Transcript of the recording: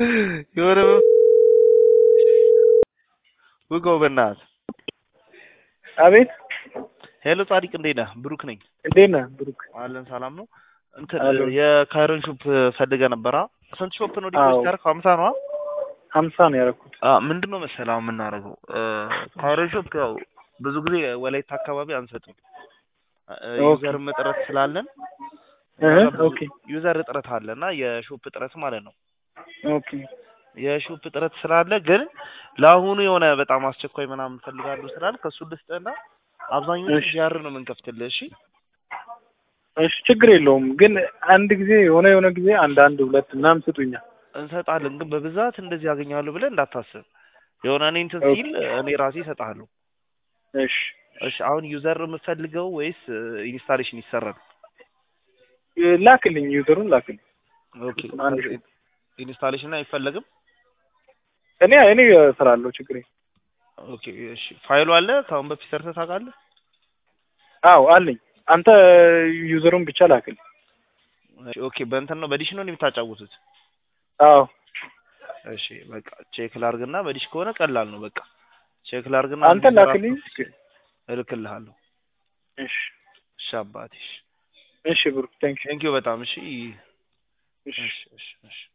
የሆነ ውጋው በእናትህ። አቤት ሄሎ ጻዲቅ እንዴት ነህ? ብሩክ ነኝ። እንዴት ነህ ብሩክ? አለን ሰላም ነው። እንትን አለሁ። የካይረን ሾፕ ፈልገህ ነበራ? ስንት ሾፕ ነው ዲፖዚት አዎ። ያደረግኸው? ሀምሳ ነው? ሀምሳ ነው ያደረኩት። ምንድን ነው መሰለህ አሁን የምናደርገው ካይረን ሾፕ ያው ብዙ ጊዜ ወላይታ አካባቢ አንሰጥም። ኦኬ። ዩዘር እጥረት ስላለን እህ፣ እዛ ብዙ ኦኬ ዩዘር እጥረት አለ እና የሾፕ እጥረት ማለት ነው። ኦኬ የሾፕ እጥረት ስላለ ግን ለአሁኑ የሆነ በጣም አስቸኳይ ምናምን ፈልጋለሁ ስላል ከእሱ ልስጥህና አብዛኞቹ እሺ። ጂአር ነው የምንከፍትልህ። እሺ እሺ ችግር የለውም ግን አንድ ጊዜ የሆነ የሆነ ጊዜ አንድ አንድ ሁለት ምናምን ስጡኛል። እንሰጣለን፣ ግን በብዛት እንደዚህ ያገኛሉ ብለህ እንዳታስብ። የሆነ እኔ እንትን ኦኬ። ሲል እኔ ራሴ እሰጥሃለሁ። እሺ እሺ አሁን ዩዘር ነው የምትፈልገው ወይስ ኢንስታሌሽን ይሰራል? ላክልኝ፣ ዩዘሩን ላክልኝ። ኦኬ አንድ ሺህ። ኢንስታሌሽን አይፈለግም? እኔ እኔ እሰራለሁ ችግር የለም። ኦኬ እሺ ፋይሉ አለ ከአሁን በፊት ሰርተህ ታውቃለህ? አዎ አለኝ። አንተ ዩዘሩን ብቻ ላክልኝ። እሺ፣ ኦኬ በእንትን ነው በዲሽ ነው የምታጫውቱት? አዎ እሺ በቃ ቼክ ላርግና በዲሽ ከሆነ ቀላል ነው። በቃ ቼክ ላርግና አንተ ላክልኝ። እልክልሃለሁ። እሺ እሺ አባቴ። እሺ ብሩክ ቴንክ ቴንኪው በጣም እሺ። እሺ እሺ እሺ እሺ